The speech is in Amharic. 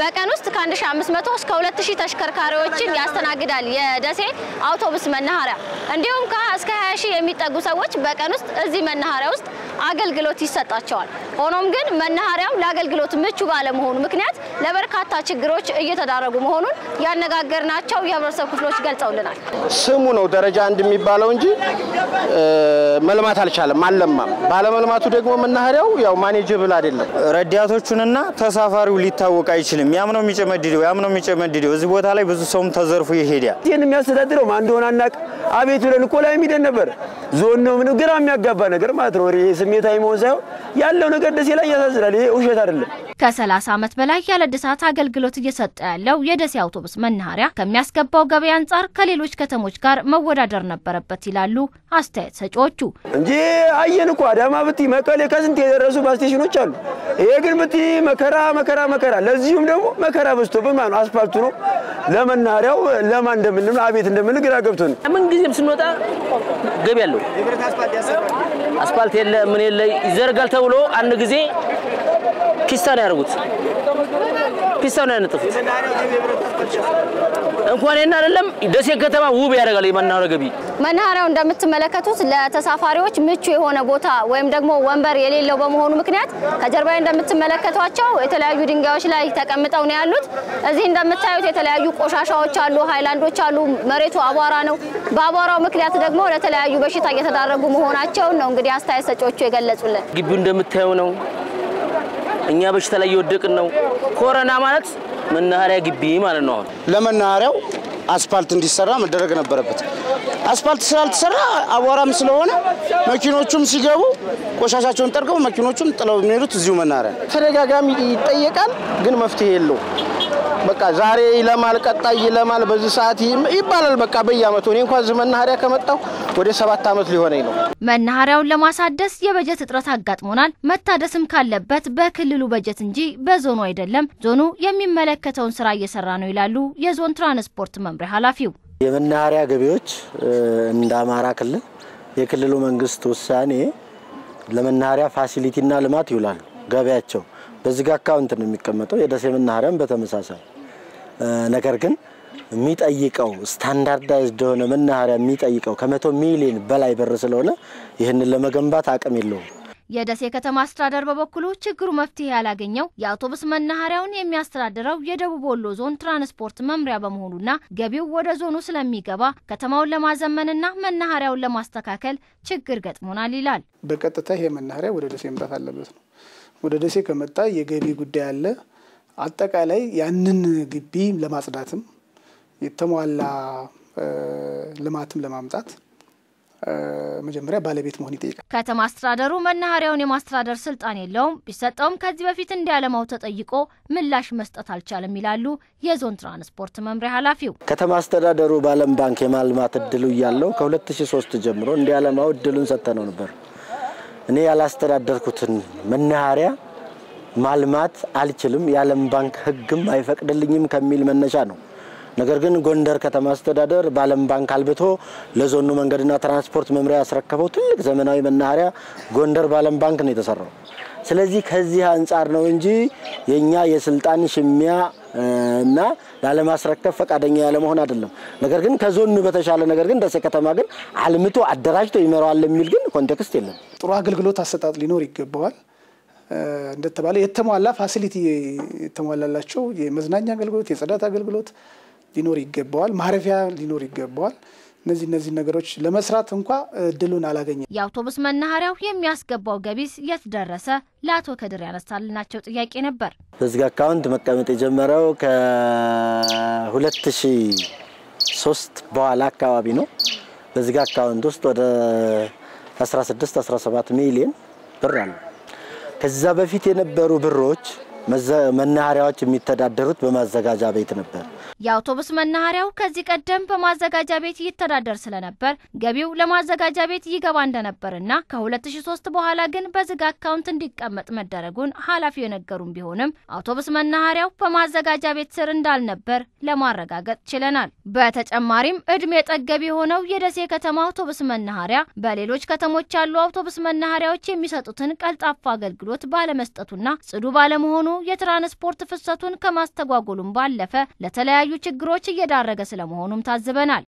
በቀን ውስጥ ከ1500 እስከ 2000 ተሽከርካሪዎችን ያስተናግዳል የደሴ አውቶቡስ መናኸሪያ። እንዲሁም ከ እስከ 20 ሺህ የሚጠጉ ሰዎች በቀን ውስጥ እዚህ መናኸሪያ ውስጥ አገልግሎት ይሰጣቸዋል። ሆኖም ግን መናኸሪያው ለአገልግሎት ምቹ ባለመሆኑ ምክንያት ለበርካታ ችግሮች እየተዳረጉ መሆኑን ያነጋገርናቸው የህብረተሰብ ክፍሎች ገልጸውልናል። ስሙ ነው ደረጃ አንድ የሚባለው እንጂ መልማት አልቻለም፣ አልለማም። ባለመልማቱ ደግሞ መናኸሪያው ያው ማኔጅብል አይደለም። ረዳቶቹንና ተሳፋሪው ሊታወቅ አይችልም። ያም ነው የሚጨመድደው፣ ያም ነው የሚጨመድደው። እዚህ ቦታ ላይ ብዙ ሰውም ተዘርፎ ይሄዳል። ይህን የሚያስተዳድረው ማን እንደሆነ አናቅ። አቤት ብለን እኮ ላይ የሚደን ነበር። ዞን ነው ምን ግራ የሚያጋባ ነገር ማለት ነው። ይሄ ስሜታዊ መሆን ሳይሆን ያለው ነገር ደሴ ላይ ያሳዝናል። ይሄ ውሸት አይደለም። ከ30 ዓመት በላይ ያለ እድሳት አገልግሎት እየሰጠ ያለው የደሴ አውቶቡስ መናኸሪያ ከሚያስገባው ገቢ አንጻር ከሌሎች ከተሞች ጋር መወዳደር ነበረበት ይላሉ አስተያየት ሰጪዎቹ። እንጂ አየን እኮ አዳማ ብቲ፣ መቀሌ ከስንት የደረሱ ባስ ስቴሽኖች አሉ። ይሄ ግን ብቲ መከራ መከራ መከራ፣ ለዚሁም ደግሞ መከራ በዝቶብን ማለት ነው። አስፋልቱ ነው ለመናኸሪያው ለማን እንደምንል አቤት እንደምንል ግራ ገብቶ ነው። ምን ጊዜም ስንወጣ ገቢ ያለው አስፋልት የለ ምን የለ ይዘርጋል ተብሎ አንድ ጊዜ ፒስታ ነው ያደርጉት። ፒስታ ነው ያነጥፉት። እንኳን ይህን አይደለም ደሴ ከተማ ውብ ያደርጋል የመናኸሪያ ገቢ። መናኸሪያው እንደምትመለከቱት ለተሳፋሪዎች ምቹ የሆነ ቦታ ወይም ደግሞ ወንበር የሌለው በመሆኑ ምክንያት ከጀርባዬ እንደምትመለከቷቸው የተለያዩ ድንጋዮች ላይ ተቀምጠው ነው ያሉት። እዚህ እንደምታዩት የተለያዩ ቆሻሻዎች አሉ፣ ሃይላንዶች አሉ። መሬቱ አቧራ ነው። በአቧራው ምክንያት ደግሞ ለተለያዩ በሽታ እየተዳረጉ መሆናቸውን ነው እንግዲህ አስተያየት ሰጪዎቹ የገለጹልን። ግቢው እንደምታየው ነው። እኛ በሽታ ላይ እየወደቅን ነው። ኮረና ማለት መናኸሪያ ግቢ ማለት ነው። አሁን ለመናኸሪያው አስፓልት እንዲሰራ መደረግ ነበረበት። አስፓልት ስላልተሰራ አቧራም ስለሆነ መኪኖቹም ሲገቡ ቆሻሻቸውን ጠርገው መኪኖቹም ጥለው የሚሄዱት እዚሁ መናኸሪያ። ተደጋጋሚ ይጠየቃል፣ ግን መፍትሄ የለው። በቃ ዛሬ ይለማል፣ ቀጣይ ይለማል፣ በዚህ ሰዓት ይባላል። በቃ በየአመቱ እኔ እንኳን እዚህ መናኸሪያ ከመጣሁ ወደ ሰባት አመት ሊሆነኝ ነው። መናኸሪያውን ለማሳደስ የበጀት እጥረት አጋጥሞናል። መታደስም ካለበት በክልሉ በጀት እንጂ በዞኑ አይደለም። ዞኑ የሚመለከተውን ስራ እየሰራ ነው ይላሉ የዞን ትራንስፖርት መምሪያ ኃላፊው። የመናኸሪያ ገቢዎች እንደ አማራ ክልል የክልሉ መንግስት ውሳኔ ለመናኸሪያ ፋሲሊቲና ልማት ይውላሉ። ገቢያቸው በዚህ አካውንት ነው የሚቀመጠው። የደሴ መናኸሪያም በተመሳሳይ ነገር ግን የሚጠይቀው ስታንዳርዳይዝድ የሆነ መናኸሪያ የሚጠይቀው ከመቶ ሚሊዮን በላይ ብር ስለሆነ ይህንን ለመገንባት አቅም የለውም። የደሴ ከተማ አስተዳደር በበኩሉ ችግሩ መፍትሄ ያላገኘው የአውቶቡስ መናኸሪያውን የሚያስተዳድረው የደቡብ ወሎ ዞን ትራንስፖርት መምሪያ በመሆኑና ገቢው ወደ ዞኑ ስለሚገባ ከተማውን ለማዘመንና መናኸሪያውን ለማስተካከል ችግር ገጥሞናል ይላል። በቀጥታ ይሄ መናኸሪያ ወደ ደሴ መምጣት አለበት ነው። ወደ ደሴ ከመጣ የገቢ ጉዳይ አለ። አጠቃላይ ያንን ግቢ ለማጽዳትም የተሟላ ልማትም ለማምጣት መጀመሪያ ባለቤት መሆን ይጠይቃል። ከተማ አስተዳደሩ መናኸሪያውን የማስተዳደር ስልጣን የለውም። ቢሰጠውም ከዚህ በፊት እንዲያለማው ተጠይቆ ምላሽ መስጠት አልቻለም ይላሉ የዞን ትራንስፖርት መምሪያ ኃላፊው። ከተማ አስተዳደሩ በዓለም ባንክ የማልማት እድሉ እያለው ከ2003 ጀምሮ እንዲያለማው እድሉን ሰጥተነው ነበር። እኔ ያላስተዳደርኩትን መናኸሪያ ማልማት አልችልም፣ የዓለም ባንክ ሕግም አይፈቅድልኝም ከሚል መነሻ ነው። ነገር ግን ጎንደር ከተማ አስተዳደር በዓለም ባንክ አልብቶ ለዞኑ መንገድና ትራንስፖርት መምሪያ ያስረከበው ትልቅ ዘመናዊ መናኸሪያ ጎንደር በዓለም ባንክ ነው የተሰራው። ስለዚህ ከዚህ አንጻር ነው እንጂ የእኛ የስልጣን ሽሚያ እና ላለማስረከብ ፈቃደኛ ያለመሆን አይደለም። ነገር ግን ከዞኑ በተሻለ ነገር ግን ደሴ ከተማ ግን አልምቶ አደራጅቶ ይመራዋል የሚል ግን ኮንቴክስት የለም። ጥሩ አገልግሎት አሰጣጥ ሊኖር ይገባዋል። እንደተባለ የተሟላ ፋሲሊቲ የተሟላላቸው የመዝናኛ አገልግሎት፣ የጽዳት አገልግሎት ሊኖር ይገባዋል። ማረፊያ ሊኖር ይገባዋል። እነዚህ እነዚህ ነገሮች ለመስራት እንኳ እድሉን አላገኘም። የአውቶቡስ መናኸሪያው የሚያስገባው ገቢስ የት ደረሰ? ለአቶ ከድር ያነሳልናቸው ጥያቄ ነበር። በዚህ አካውንት መቀመጥ የጀመረው ከ2003 በኋላ አካባቢ ነው። በዚህ አካውንት ውስጥ ወደ 16 17 ሚሊዮን ብር አለ። ከዛ በፊት የነበሩ ብሮች መናኸሪያዎች የሚተዳደሩት በማዘጋጃ ቤት ነበር። የአውቶቡስ መናኸሪያው ከዚህ ቀደም በማዘጋጃ ቤት ይተዳደር ስለነበር ገቢው ለማዘጋጃ ቤት ይገባ እንደነበርና ከ2003 በኋላ ግን በዝግ አካውንት እንዲቀመጥ መደረጉን ኃላፊው የነገሩን ቢሆንም አውቶቡስ መናኸሪያው በማዘጋጃ ቤት ስር እንዳልነበር ለማረጋገጥ ችለናል። በተጨማሪም እድሜ ጠገብ የሆነው የደሴ ከተማ አውቶቡስ መናኸሪያ በሌሎች ከተሞች ያሉ አውቶቡስ መናኸሪያዎች የሚሰጡትን ቀልጣፋ አገልግሎት ባለመስጠቱና ጽዱ ባለመሆኑ የትራንስፖርት ፍሰቱን ከማስተጓጎሉም ባለፈ ለተለያዩ ችግሮች እየዳረገ ስለመሆኑም ታዝበናል።